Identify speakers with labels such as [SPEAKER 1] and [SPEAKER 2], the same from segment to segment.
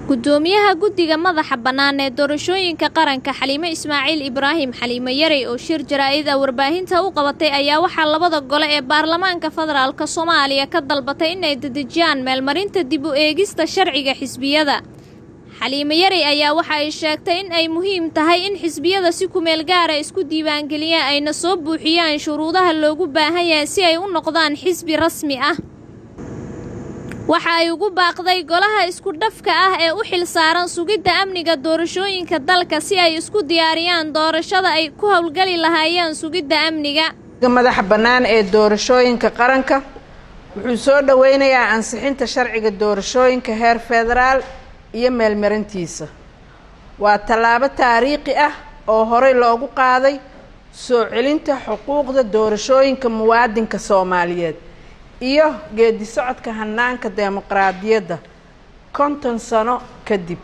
[SPEAKER 1] gudoomiyaha guddiga madaxa bannaan ee doorashooyinka qaranka xaliime ismaaciil ibraahim xaliime yarey oo shir jaraa'id a warbaahinta u qabatay ayaa waxaa labada gole ee baarlamaanka federaalk soomaaliya ka dalbatay inay dedejiyaan meelmarinta dib u eegista sharciga xisbiyada xaliime yarey ayaa waxa ay sheegtay in ay muhiim tahay in xisbiyada si kumeel gaara isku diiwaangeliyaan ayna soo buuxiyaan shuruudaha loogu baahan yahay si ay u noqdaan xisbi rasmi ah waxa ay ugu baaqday golaha isku dhafka ah ee u xil saaran sugidda amniga doorashooyinka dalka si ay isku diyaariyaan doorashada ay ku howlgeli lahaayeen sugidda amniga
[SPEAKER 2] madaxa bannaan ee doorashooyinka qaranka wuxuu soo dhoweynayaa ansixinta sharciga doorashooyinka heer federaal iyo meelmarintiisa waa tallaabo taariikhi ah oo horey loogu qaaday soo celinta xuquuqda doorashooyinka muwaadinka soomaaliyeed iyo geedi socodka hanaanka dimuqraadiyadda konton sano kadib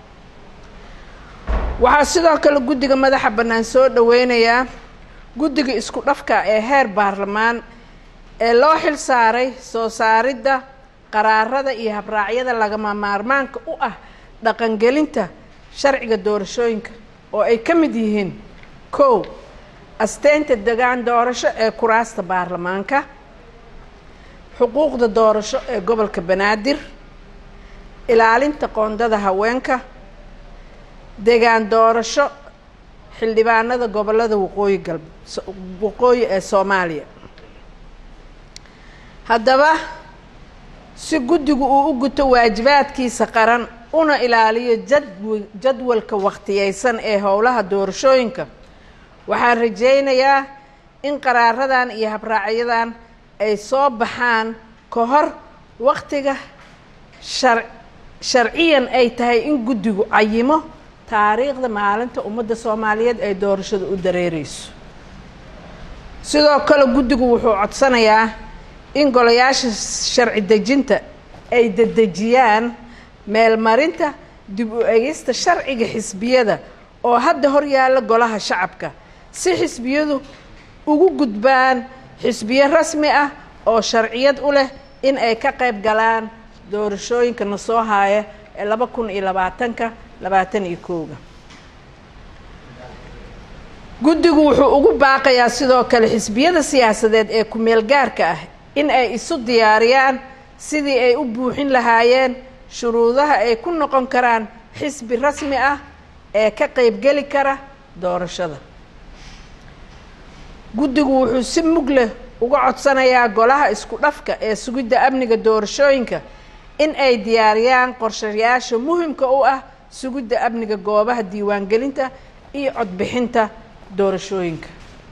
[SPEAKER 2] waxaa sidoo kale guddiga madaxa bannaan soo dhoweynayaa guddiga isku dhafka ee heer baarlamaan ee loo xil saaray soo saaridda qaraarada iyo habraacyada lagama maarmaanka u ah dhaqangelinta sharciga doorashooyinka oo ay ka mid yihiin kow asteynta degaan doorasho ee kuraasta baarlamaanka xuquuqda doorasho ee gobolka banaadir ilaalinta qoondada haweenka degaan doorasho xildhibaanada gobolada waqooyi galb waqooyi ee soomaaliya haddaba si guddigu uu u guto waajibaadkiisa qaran una ilaaliyo jadw jadwalka wakhtiyeysan ee howlaha doorashooyinka waxaan rajaynayaa in qaraaradan iyo habraacyadan ay soo baxaan ka hor waktiga shar sharciyan ay tahay in guddigu cayimo taariikhda maalinta ummadda soomaaliyeed ay doorashada u dareereyso sidoo kale guddigu wuxuu codsanayaa in golayaasha sharci dejinta ay dedejiyaan meelmarinta dib u egista sharciga xisbiyada oo hadda hor yaalla golaha shacabka si xisbiyadu ugu gudbaan xisbiyo rasmi ah oo sharciyad u leh in ay ka qayb galaan doorashooyinka na soo haaya ee laba kun iyo labaatanka labaatan iyo kooga guddigu wuxuu ugu baaqayaa sidoo kale xisbiyada siyaasadeed ee ku-meel gaarka ah in ay isu diyaariyaan sidii ay u buuxin lahaayeen shuruudaha ay ku noqon karaan xisbi rasmi ah ee ka qaybgeli kara doorashada guddigu wuxuu si mug leh uga codsanayaa golaha isku dhafka ee sugidda amniga doorashooyinka in ay diyaariyaan qorshayaasha muhimka u ah sugidda amniga goobaha diiwaangelinta iyo codbixinta doorashooyinka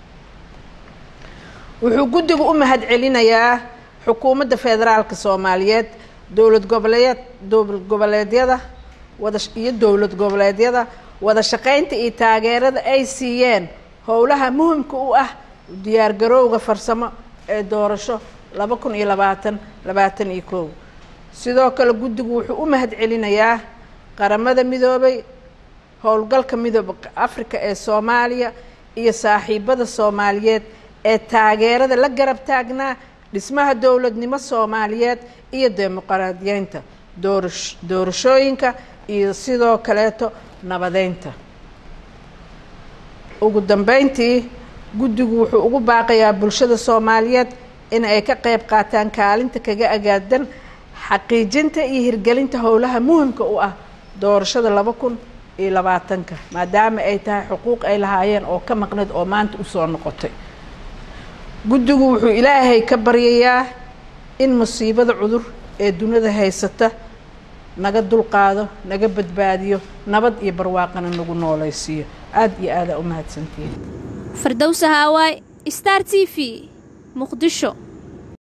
[SPEAKER 2] wuxuu guddigu u mahad celinayaa xukuumadda federaalka soomaaliyeed dowlad goboleed dowlad goboleedyada wada iyo dowlad goboleedyada wada shaqaynta iyo taageerada ay siiyeen howlaha muhimka u ah diyaargarowga farsamo ee doorasho laba kun iyo labaatan labaatan iyo kow sidoo kale guddigu wuxuu u mahad celinayaa qaramada midoobay howlgalka midooba africa ee soomaaliya iyo saaxiibada soomaaliyeed ee taageerada la garab taagnaa dhismaha dowladnimo soomaaliyeed iyo dimuqraadiyeynta doorash doorashooyinka iyo sidoo kaleeto nabadeynta ugu dambeyntii guddigu wuxuu ugu baaqayaa bulshada soomaaliyeed in ay ka qayb qaataan kaalinta kaga agaadan xaqiijinta iyo hirgelinta howlaha muhimka u ah doorashada laba kun iyo labaatanka maadaama ay tahay xuquuq ay lahaayeen oo ka maqneed oo maanta usoo noqotay guddigu wuxuu ilaahay ka baryayaa in musiibada cudur ee dunida haysata naga dulqaado naga badbaadiyo nabad iyo barwaaqana nagu nooleysiiyo aada iyo aadaa u mahadsantihiin
[SPEAKER 1] fardowsa haawaay star t v muqdisho